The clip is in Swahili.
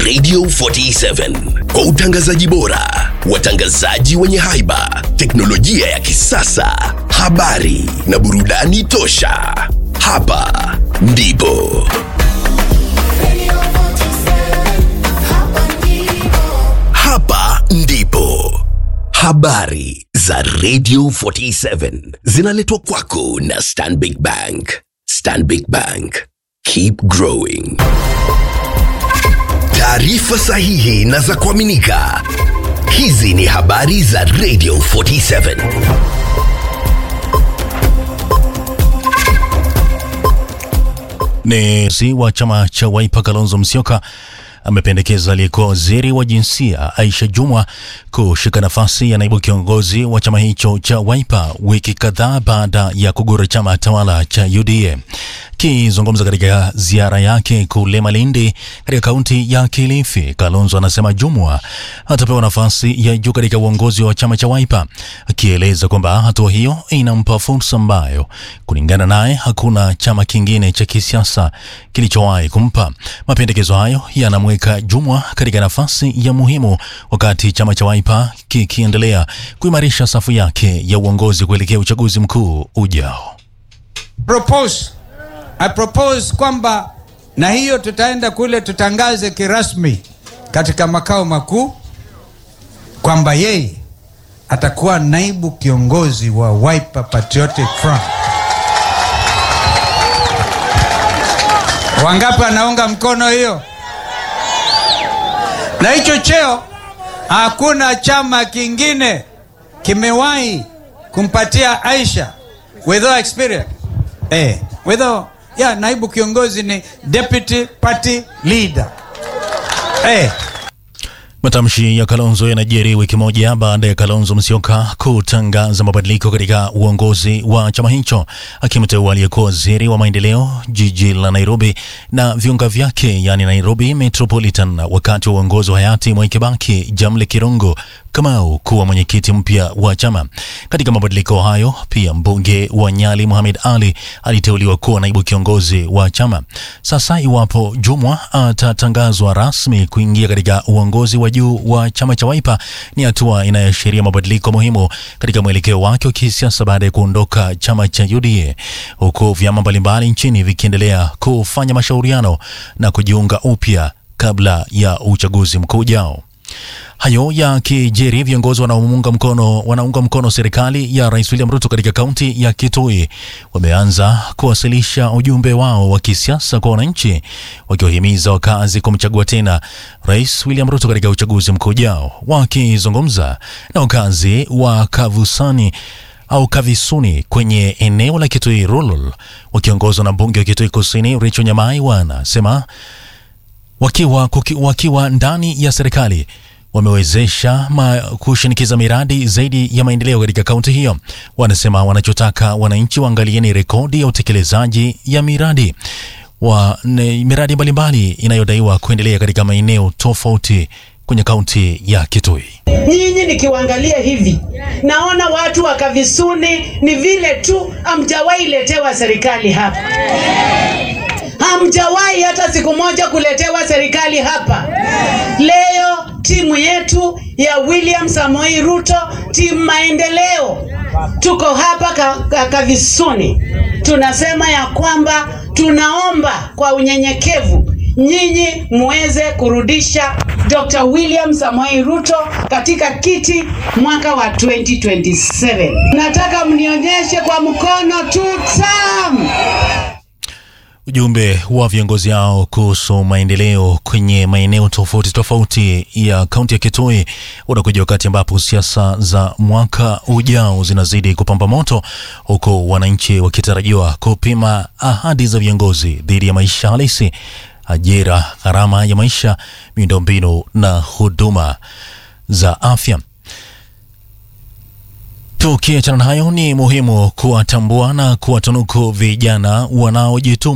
Radio 47 kwa utangazaji bora, watangazaji wenye haiba, teknolojia ya kisasa, habari na burudani tosha. Hapa ndipo hapa ndipo habari za Radio 47 zinaletwa kwako na Stanbic Bank. Stanbic Bank, keep growing. Taarifa sahihi na za kuaminika. Hizi ni habari za Radio 47. Ni si wa chama cha Wiper Kalonzo Musyoka amependekeza aliyekuwa waziri wa jinsia Aisha Jumwa kushika nafasi ya naibu kiongozi wa chama hicho cha Wiper wiki kadhaa baada ya kugura chama tawala cha UDA. Akizungumza katika ziara yake kule Malindi katika kaunti ya Kilifi, Kalonzo anasema Jumwa atapewa nafasi ya juu katika uongozi wa chama cha Wiper, akieleza kwamba hatua hiyo inampa fursa ambayo kulingana naye hakuna chama kingine cha kisiasa kilichowahi kumpa. Mapendekezo hayo yanamweka Jumwa katika nafasi ya muhimu wakati chama cha Wiper kikiendelea kuimarisha safu yake ya uongozi kuelekea uchaguzi mkuu ujao. propose I propose kwamba na hiyo tutaenda kule tutangaze kirasmi katika makao makuu kwamba yeye atakuwa naibu kiongozi wa Wiper Patriotic Front. Wangapi anaunga mkono hiyo? Na hicho cheo hakuna chama kingine kimewahi kumpatia Aisha without experience. Eh, without ya naibu kiongozi ni deputy party leader. Eh, Matamshi ya Kalonzo yanajiri wiki moja baada ya Kalonzo Musyoka kutangaza mabadiliko katika uongozi wa chama hicho, akimteua aliyekuwa waziri wa maendeleo jiji la Nairobi na viunga vyake, yani Nairobi Metropolitan, wakati wa uongozi wa hayati Mwai Kibaki, Jamle Kirungu Kamau kuwa mwenyekiti mpya wa chama. Katika mabadiliko hayo, pia mbunge wa Nyali Mohamed Ali aliteuliwa kuwa naibu kiongozi wa chama. Sasa iwapo Jumwa atatangazwa rasmi kuingia katika uongozi wa juu wa chama cha Wiper, ni hatua inayoashiria mabadiliko muhimu katika mwelekeo wake wa kisiasa baada ya kuondoka chama cha UDA, huku vyama mbalimbali nchini vikiendelea kufanya mashauriano na kujiunga upya kabla ya uchaguzi mkuu ujao. Hayo ya kijeri, viongozi wanaounga mkono wanaunga mkono serikali ya Rais William Ruto katika kaunti ya Kitui wameanza kuwasilisha ujumbe wao wa kisiasa kwa wananchi, wakiwahimiza wakazi kumchagua tena Rais William Ruto katika uchaguzi mkuu ujao. Wakizungumza na wakazi wa Kavusani au Kavisuni kwenye eneo la Kitui Rural, wakiongozwa na mbunge wa Kitui Kusini Rachel Nyamai, wanasema wakiwa, kuki, wakiwa ndani ya serikali wamewezesha ma, kushinikiza miradi zaidi ya maendeleo katika kaunti hiyo. Wanasema wanachotaka wananchi waangalieni rekodi ya utekelezaji ya miradi wa ne, miradi mbalimbali inayodaiwa kuendelea katika maeneo tofauti kwenye kaunti ya Kitui. Nyinyi nikiwaangalia hivi naona watu wa Kavisuni ni vile tu hamjawahi letewa serikali hapa, hamjawahi hata siku moja kuletewa serikali hapa. Leo timu yetu ya William Samoei Ruto, timu maendeleo, tuko hapa ka, ka, Kavisuni, tunasema ya kwamba tunaomba kwa unyenyekevu nyinyi muweze kurudisha Dr. William Samoei Ruto katika kiti mwaka wa 2027. Nataka mnionyeshe kwa mkono tu tam. Ujumbe wa viongozi hao kuhusu maendeleo kwenye maeneo tofauti tofauti ya kaunti ya Kitui unakuja wakati ambapo siasa za mwaka ujao zinazidi kupamba moto, huku wananchi wakitarajiwa kupima ahadi za viongozi dhidi ya maisha halisi, ajira, gharama ya maisha, miundombinu na huduma za afya. Tukiachana na hayo, ni muhimu kuwatambua na kuwatunuku vijana wanaojituma